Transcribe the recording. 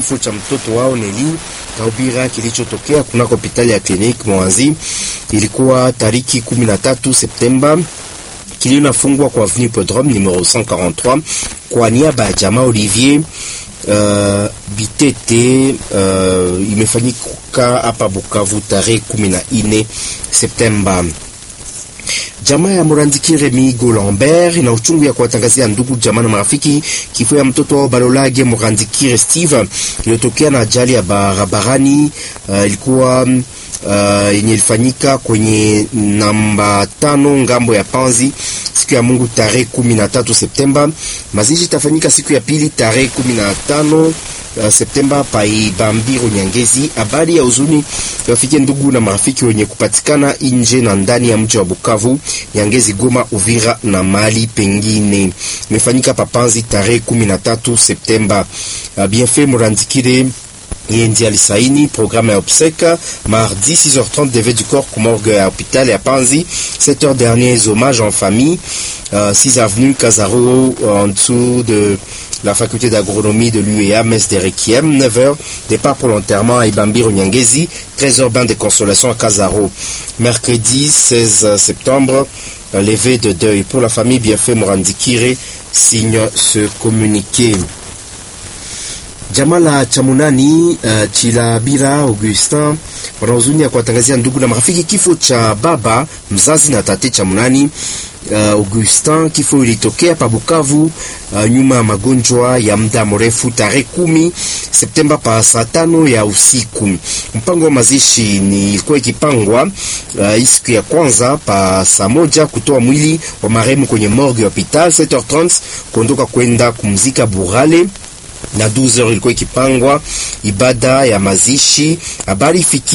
kifo cha mtoto wao Neli Kaubira kilichotokea kunako hospitali ya Clinique Mwanzi. Ilikuwa tariki 13 Septemba. Kilio inafungwa kwa avenue Podrome numero 143 kwa niaba ya jamaa Olivier Uh, Bitete uh, imefanyika hapa Bukavu tarehe 14 Septemba. Jamaa ya Murandikire Migo Lambert ina uchungu ya kuwatangazia ndugu jamaa na marafiki kifo ya mtoto wao Balolage Murandikire Steve iliyotokea na ajali ya barabarani. Uh, ilikuwa uh, yenye ilifanyika kwenye namba tano ngambo ya Panzi siku ya Mungu tarehe 13 Septemba. Mazishi itafanyika siku ya pili tarehe 15 Uh, Septemba pai Bambiro Nyangezi. Habari ya huzuni wafikie ndugu na marafiki wenye kupatikana nje na ndani ya mji wa Bukavu, Nyangezi, Goma, Uvira na mali pengine. Imefanyika papanzi tarehe 13 Septemba. Uh, Bienfait Murandikire yeye ndiye alisaini programme ya obsèque mardi 6h30 devet du corps ku morgue ya hôpital ya Panzi 7h derniers hommages en famille euh, 6 avenue Casaro en dessous de la faculté d'agronomie de l'UEA messe des requiem 9h départ pour l'enterrement à Ibambiro Nyangezi 13h bain de consolation à Casaro mercredi 16 septembre levé de deuil pour la famille Bienfait Morandikire signe ce communiqué Jamaa la Chamunani uh, Chilabira Augustin wana huzuni ya kuwatangazia ndugu na marafiki kifo cha baba mzazi na tate Chamunani uh, Augustin. Kifo ilitokea pa Bukavu uh, nyuma ya magonjwa ya muda mrefu tarehe kumi Septemba pa saa tano ya usiku. Mpango wa mazishi ni ilikuwa ikipangwa uh, siku ya kwanza pa saa moja kutoa mwili wa marehemu kwenye morgue ya hospital 7h30 kuondoka kwenda kumzika Burale na 12h ilikuwa ikipangwa ibada ya mazishi. Habari